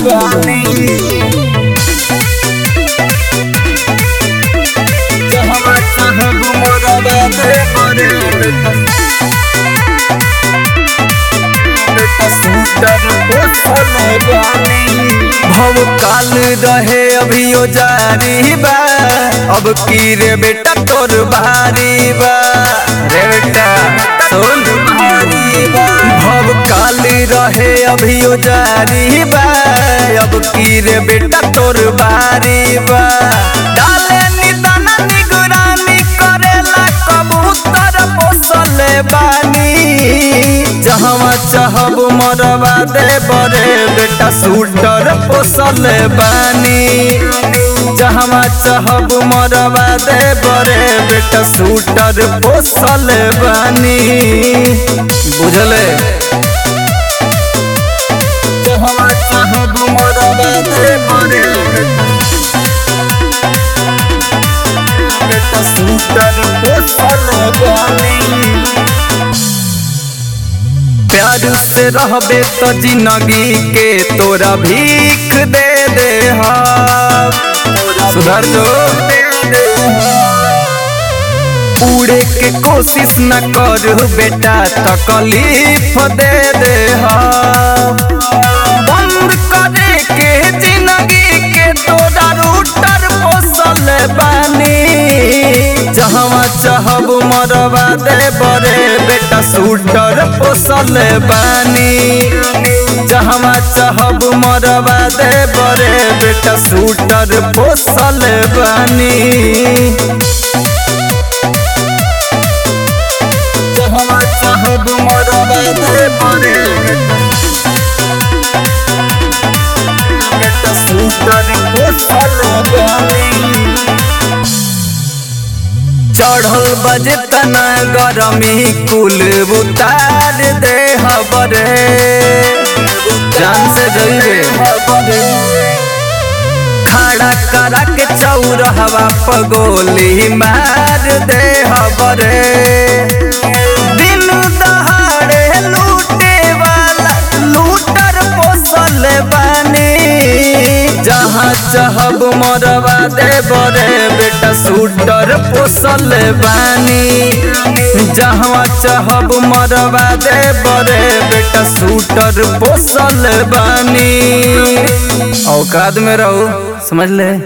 बानी जहवा चाहब मोरवा दे बरे बेटा सूटर पोसल बानी भव काल रहे अभियो जारी बा अब की रे बेटा तोर भारी बा रे बेटा सुन भारी बा भव काल रहे अभियो जारी बा अब की रे बेटा तोर भारी बा डाले निदान निगरानी करेला कबूतर पोसल बानी जहवा चाहब मरवा दे बरे बेटा सूटर पोसल बानी जहवा चाहब मरवा दे बरे बेटा सूटर पोसल बानी बुझले जहवा चाहब मरवा दे बरे बेटा सूटर पोसल बानी प्यार से रहबे तो जिंदगी के तोरा भीख दे दे सुधर जो उड़े के कोशिश न कर बेटा तकलीफ दे दे बंद करे के जिंदगी के तोरा रूटर पोसल बानी जहवा चाहब मरवा दे बरे बेटा सूटर पोसल बानी जहवा चाहब मरवा दे बरे बेटा सूटर पोसल बानी जहवा चाहब मरवा दे बरे बेटा सूटर पोसल बानी चढ़ल बजे तना गरमी कुल उतार दे हबरे जान से जइबे खड़ा करा के चौरहवा पगोली मार दे हबरे दिन दहाड़े लूटे वाला लूटर पोसल बानी जहाँ चाहब मरवा दे बरे बेटा सूटर पोसल बानी जहाँ चाहब मरवा दे बरे बेटा सूटर पोसल बानी औकात में रहो समझ ले